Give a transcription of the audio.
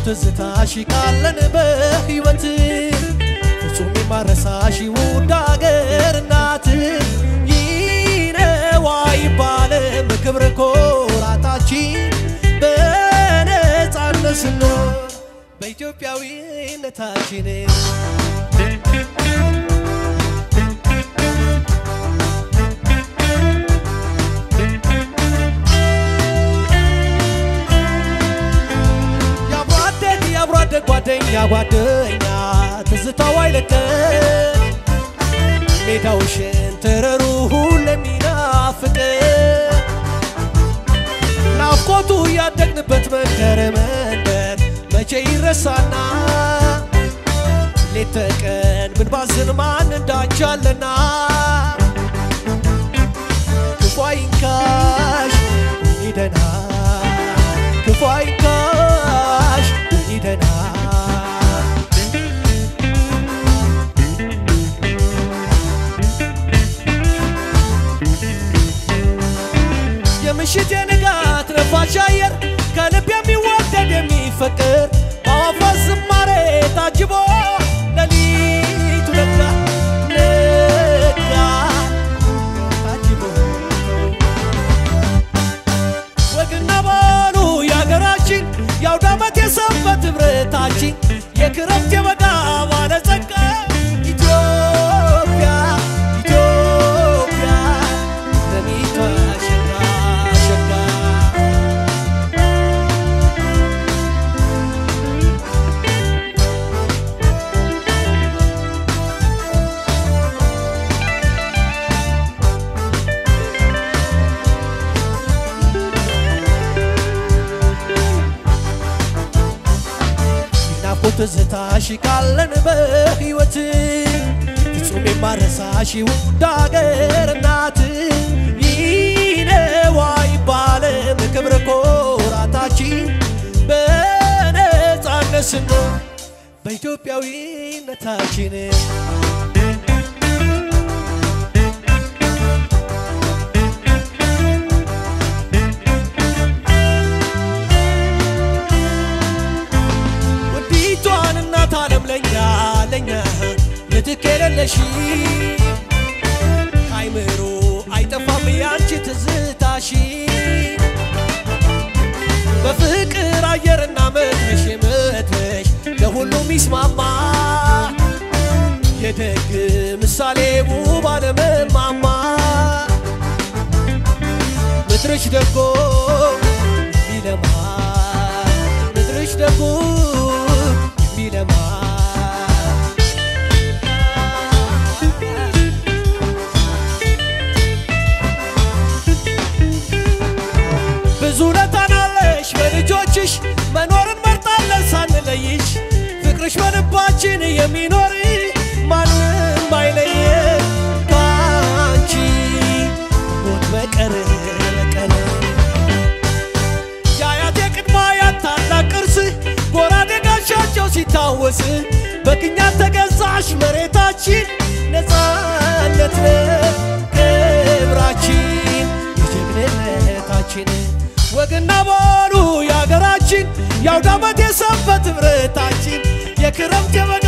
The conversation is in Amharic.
ትዝታሽ ካለን በሕይወት ፍጹም የማረሳሽ ውድ አገር እናት ይነዋ ይባልም ክብር ኮራታችን በነፃነት ስንኖር በኢትዮጵያዊነታችን የአብሮ አደግ የአብሮ አደግ ጓደኛ ጓደኛ ትዝታው አይለቀን ሜዳው ሸንተረሩ ሁሌም ይናፍቀን ናፍቆቱ ያደግንበት መንደር መንደር መቼ ይረሳና ሌት ተቀን ብንባዝን ማን እንዳቻለና ክፉ አይንካሽ ይደና ክፉ አይንካሽ ይደና የምሽት የንጋት ነፋሻ አየር ከልብ የሚወደድ የሚፈቅር በአዋፋት ዝማሬ ታጅቦ ሌሊቱ ነጋ ነጋ ታጅቦ ወግና ባህሉ የሀገራችን የአውደ ዓመት የሰንበት ኅብረታችን የክረምት የበጋ ባለጸጋ ኢትዮጵያ ኢትዮጵያ ለሚቷ ሸጋ ሸጋ ናፍቆት ትዝታሽ ካለን በሕይወት ፍጹም የማረሳሽ ውድ አገር እናት ይነዋ ይባልም ክብር ኮራታችን በነፃነት ስንኖር በኢትዮጵያዊነታችን ውዲቷን እናት ዓለም ለኛ ለኛ ምትክ የሌለሽ አይምሮ አይጠፋም ያንቺ ትዝታሽ በፍቅር አየርና መትረሽ መትረሽ ለሁሉም ይስማማ የደግ ምሳሌ ውብ አለመማማ ምድርሽ ደጎ ቢለማ ምድርሽ ደጎ ቢለማ ብዙ ለታናለሽ በልጆችሽ መኖርን መርጣለን ሳንለይሽ ፍቅርሽ በልባችን የሚኖር ማንም አይለየን ከአንቺ ሞት በቀር በቀር የአያት የቅድመ አያት ታላቅ ቅርስ ጎራዴ ጋሻቸው ሲታወስ በቅኛት ተገዛሽ መሬታችን ነፃነት ነው ክብራችን የጀግንነታችን ወግና ባህሉ የሀገራችን የአውደ ዓመት የሰንበት ኅብረታችን የክረምት የበጋ